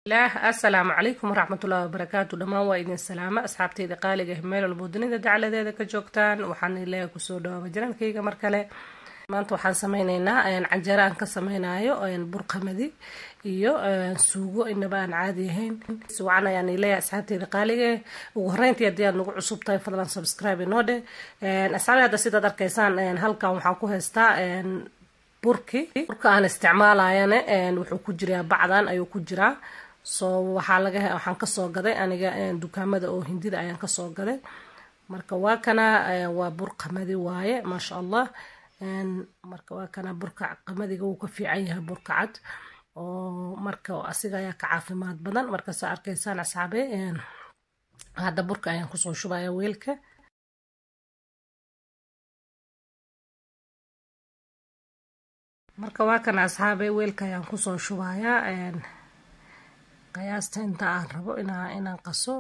asalaamu calaykum waraxmatullahi wabarakaatu dhammaan waa idin salaama asxaabteyda qaaliga ah meel walbo dunida dacladeeda ka joogtaan waxaan ilaaha kusoo dhawaaba janaalkayga mar kale maanta waxaan sameyneynaa canjeero aan ka sameynayo burqamadi iyo suugo inaba aan caadi ahayn wacan ayaan ileeyahay asxaabteyda qaaliga ugu horeyntii haddii aad nagu cusub tahay fadlan subscribe inoo dhe asxaabi hadda sidaad arkaysaan halkan waxaan ku haystaa burki burka aan isticmaalayana wuxuu ku jiraa bacdan ayuu ku jiraa soo waxaa laga waxaan kasoo gaday aniga dukaamada oo hindida ayaan kasoo gaday marka waa kana waa bur qamadi waaye maasha allah marka waa kana burka qamadiga wuu ka fiican yahay burka cad oo marka asiga ayaa ka caafimaad badan marka saa arkaysaan asxaabe hadda burka ayaan kusoo shubaya weelka marka waa kana asxaabe weelka ayaan kusoo shubayaa qiyaasta inta aan rabo inaa inaan qaso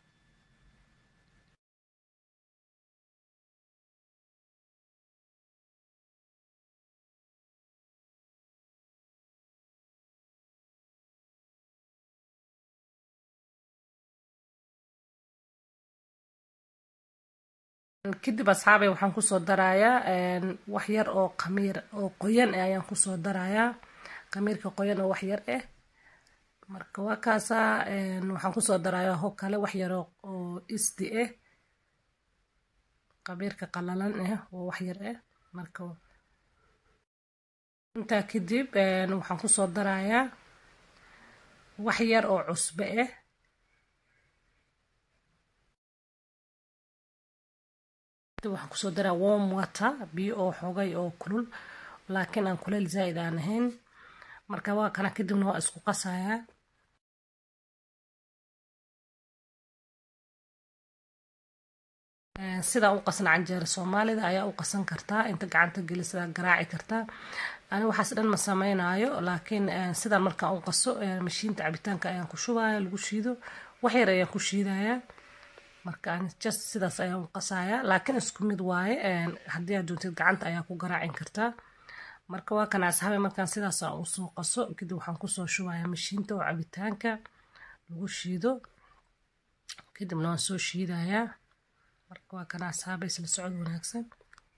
kadib asxaabay waxaan kusoo darayaa wax yar oo qamiir oo qoyan eh ayaan kusoo darayaa qamiirka qoyan oo wax yar ah marka waa kaasaa waxaan kusoo darayaa ho kale wax yar oo isdi ah qamiirka qalalan ah oo wax yar ah marka intaa kadib waxaan kusoo darayaa wax yar oo cusbe ah waxaan kusoo daraa warm water biyo oo xogay oo kulul laakiin aan kuleel zaa-id aan ahayn marka waa kana kadibna waa isku qasayaa sidaa u qasan canjeero soomaalida ayaa u qasan kartaa inta gacanta gelisidaa garaaci kartaa ani waxaas dhan ma sameynaayo laakiin sidaan markaan u qaso mashiinta cabitaanka ayaan ku shubaya lagu shiido waxyar ayaan ku shiidayaa marka just sidaas ayaan u qasayaa laakiin isku mid waaye haddii aad doontid gacanta ayaa ku garaacin kartaa marka waa kana asxaabe markaan sidaas aan usoo qaso kadib waxaan kusoo shubayaa mashiinta oo cabitaanka lagu shiido kadibna waan soo shiidayaa marka waa kana asxaabe isla socod wanaagsan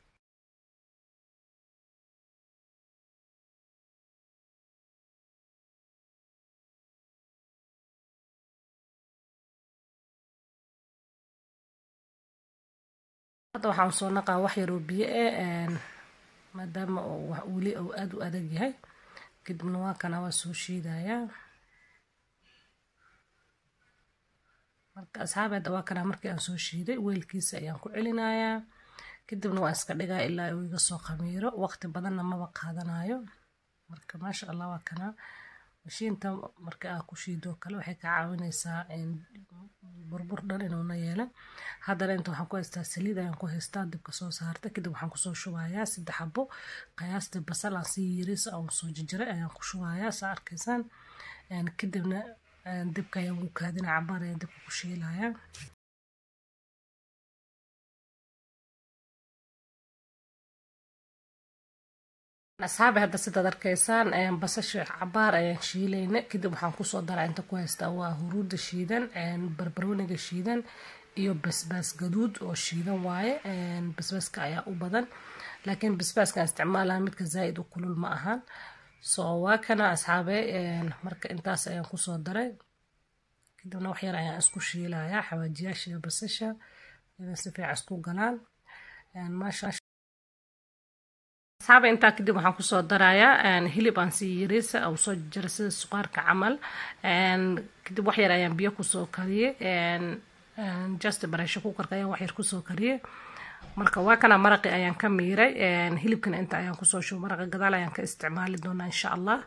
hadda waxaan soo naqaa wax yaroo biyo ah maadaama weli uu aada u adag yahay kadibna waa kana waa soo shiidayaa marka asxaabi hadda waa kana markii aan soo shiiday weelkiisa ayaan ku celinayaa kadibna waan iska dhigaa ilaa uu iga soo khamiiro waqti badanna maba qaadanayo marka maasha allah waa kana mashiinta marka aa ku shiidoo kale waxay ka caawinaysaa burbur dhan inuuna yeelan haddana inta waxaan ku haystaa saliid ayaan ku haystaa dibka soo saarta kadib waxaan kusoo shubayaa saddex xabo qiyaastii basal aan sii yiris aan soo jijiray ayaan ku shubayaa saa arkaysaan kadibna dibka ayaan u kaadina cabaar ayaan dibka ku shiilayaa asxaabi hadda sidaad arkaysaan basasha cabaar ayaan shiilayna kadib waxaan kusoo daraa inta ku haystaa waa huruudda shiidan barbarooniga shiidan iyo basbaas gaduud oo shiidan waaye basbaaska ayaa u badan laakiin basbaaskaan isticmaalaa midka zaa-id u kulul ma ahan soo waa kana asxaabe marka intaas ayaan kusoo daray kadibna wax yar ayaan isku shiilayaa xawaajiyaasha iyo basasha inay si fiican isku galaan maasha asxaaba intaa kadib waxaan kusoo darayaa hilib aan sii yariisa oo soo jira sida suqaarka camal kadib wax yar ayaan biyo kusoo kariyey just bareesho kukarka ayaan wax yar kusoo kariyey marka waa kana maraqi ayaan ka miiray hilibkana inta ayaan kusoo shubo maraqa gadaal ayaan ka isticmaali doonaa insha allah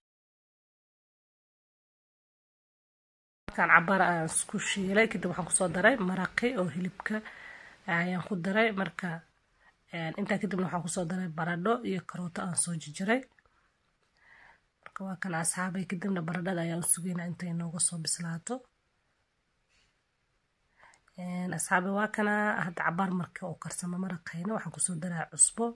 markaan cabaar ayaan isku shiilay kadib waxaan kusoo daray maraqi oo hilibka ayaan ku daray marka intaa kadibna waxaan kusoo daray baradho iyo karooto aan soo jijiray marka waa kana asxaabay kadibna baradhada ayaan u sugeynaa intay nooga soo bislaato asxaabi waa kana hadda cabaar marka oo karsamo maraqayna waxaan kusoo daraa cusbo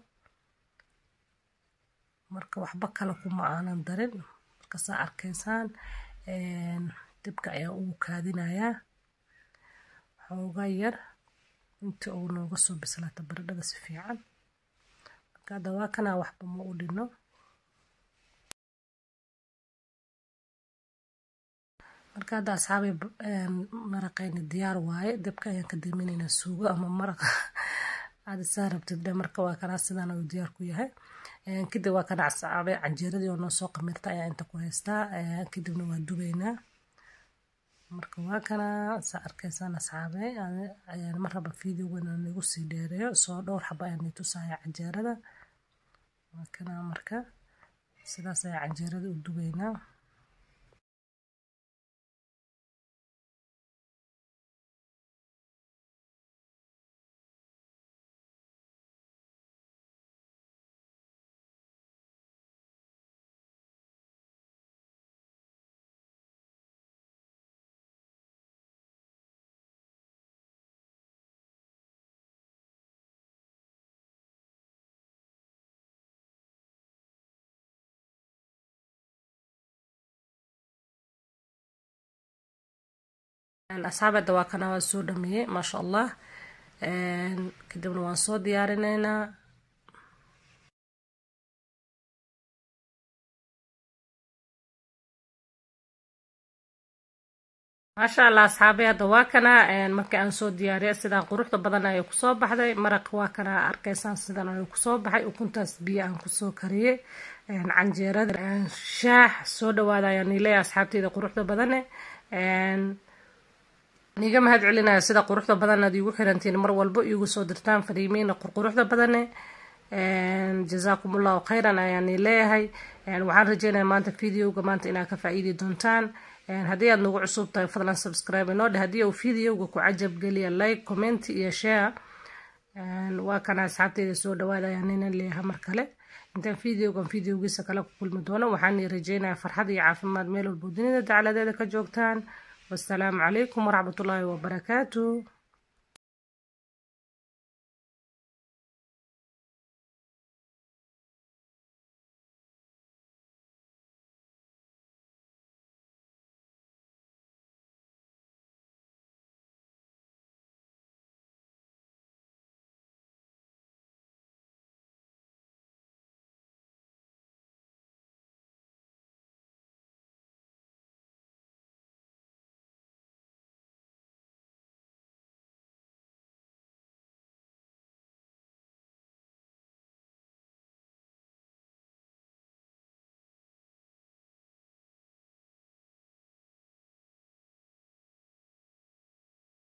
marka waxba kale kuma aanan darin marka saa arkaysaan dibka ayaan ugu kaadinayaa xoogaa yar intii uu nooga soo bislaata baradhada si fiican marka hadda waa kanaa waxba ma u dhino marka hadda asxaabay maraqayni diyaar waaye dabka ayaan ka daminaynaa suugo ama maraq aad isaa rabtid dhe marka waa kanaa sidaan uu diyaar ku yahay kadib waa kana asxaabay canjeeradii oo noo soo qamirta ayaa inta ku haystaa kadibna waa dubaynaa marka waa kanaa saa arkaysaan asxaabay ayaan mar raba videogan igu sii dheereeyo soo dhowr xaba ayaan i tusaya canjeerada waa kanaa marka sidaas ayaa canjeerada u dubaynaa asxaabada waa kana waa soo dhameeyey maasha allah kadibna waan soo diyaarineynaa maasha allah asxaabay hadda waa kana markii aan soo diyaariya sidaa quruxda badan ayay kusoo baxday maraq waa kana arkaysaan sidan ayuu kusoo baxay ukuntaas biyo aan kusoo kariyey canjeerada shaax soo dhawaada ayaan niileeya asxaabteyda quruxda badane niga mahad celinaya sida quruxda badan aad iigu xirantiin mar walbo iigu soo dirtaan fariimiina qurquruxda badane jazaakum allahu khayran ayaani leeyahay waxaan rajeynaya maanta videoga maanta inaad ka faa-iidi doontaan haddii aad nagu cusub tahay fadlan subscribe inoo dheh haddii uu videoga ku cajab geliya like comment iyo share waa kana asxaabteyda soo dhawaada ayaan inan leeyahay mar kale intaan videogan videogiisa kale ku kulmi doono waxaan rajeynaya farxad iyo caafimaad meel walbo dunida dacladeeda ka joogtaan والسلام عليكم ورحمة الله وبركاته